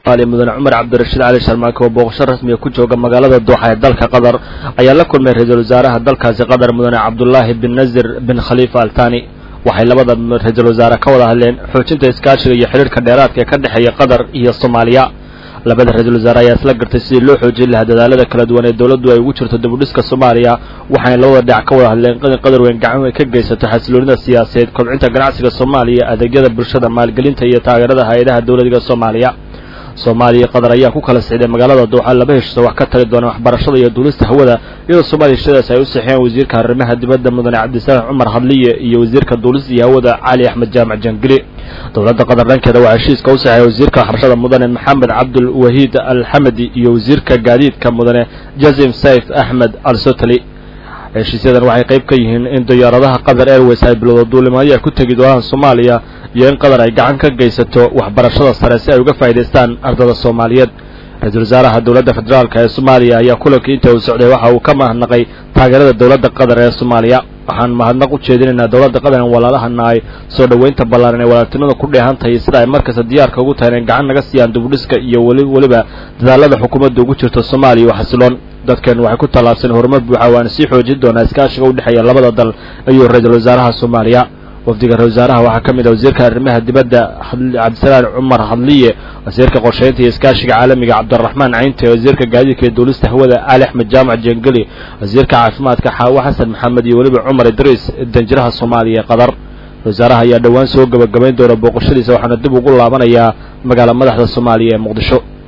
mudane cumar cabdirashiid cali sharmaake oo booqasho rasmiga ku jooga magaalada duuxa ee dalka qatar ayaa la kulmay ra-iisul wasaaraha dalkaasi qatar mudane cabdullaahi bin nazir bin khaliifa altani waxay labada ra-iisul wasaare ka wada hadleen xoojinta iskaashiga iyo xidhiirka dheeraadka ee ka dhexeeya qatar iyo soomaaliya labada ra-iisul wasaare ayaa isla gartay sidii loo xoojin lahaa dadaalada kala duwan ee dowladdu ay ugu jirto dibudhiska soomaaliya waxayna labada dhinac ka wada hadleen in qadar weyn gacan ay ka geysato xasiloonida siyaasadeed kobcinta ganacsiga soomaaliya adeegyada bulshada maalgelinta iyo taageerada hay-adaha dowladiga soomaaliya soomaaliya iyo qatar ayaa ku kala sixday magaalada duuxa laba heshiisa wax ka tali doona waxbarashada iyo duulista hawada iyadoo soomaaliya heshadaas ay u saxiyeen wasiirka arrimaha dibadda mudane cabdisalaam cumar hadliye iyo wasiirka duulista iyo hawada cali axmed jaamac jangili dowladda qatar dhankeeda waxaa heshiiska u saxeeyay wasiirka waxbarashada mudane maxamed cabdul wahiid alxamadi iyo wasiirka gaadiidka mudane jazim sayf axmed al sotali heshiisyadan waxay qayb ka yihiin in diyaaradaha qatar airways ay bilowda duulimaadyo ay ku tegi doonaan soomaaliya iyo in qatar ay gacan ka geysato waxbarashada sare si ay uga faa'idaystaan ardada soomaaliyeed ra-iisul wasaaraha dowladda federaalk ee soomaaliya ayaa kulankii inta uu socday waxa uu ka mahadnaqay taageerada dowladda qatar ee soomaaliya waxaan mahadnaq u jeedinaynaa dowladda qatar in walaalahana ay soo dhoweynta ballaaran ee walaaltinimada ku dheehan tahay sida ay markasta diyaarka ugu tahay inay gacan naga siiyaan dibudhiska iyo weli weliba dadaalada xukuumadda ugu jirto soomaaliya oo xasiloon dadkan waxay ku tallaabsan horumar buuxa waana sii xoojin doonaa iskaashiga u dhexeeya labada dal ayuu ra-iisul wasaaraha soomaaliya wafdiga ra-isul wasaaraha waxaa ka mid ah wasiirka arrimaha dibadda cabdisalaan cumar hadliye wasiirka qorsheynta iyo iskaashiga caalamiga cabdiraxmaan caynte wasiirka gaadiidka iyo duulista hawada cali axmed jaamac jengeli wasiirka caafimaadka xaawo xasan maxamed iyo weliba cumar idriis danjiraha soomaaliya ee qatar wasaaraha ayaa dhowaan soo gebagabayn doona booqashadiisa waxaana dib ugu laabanayaa magaala madaxda soomaaliya ee muqdisho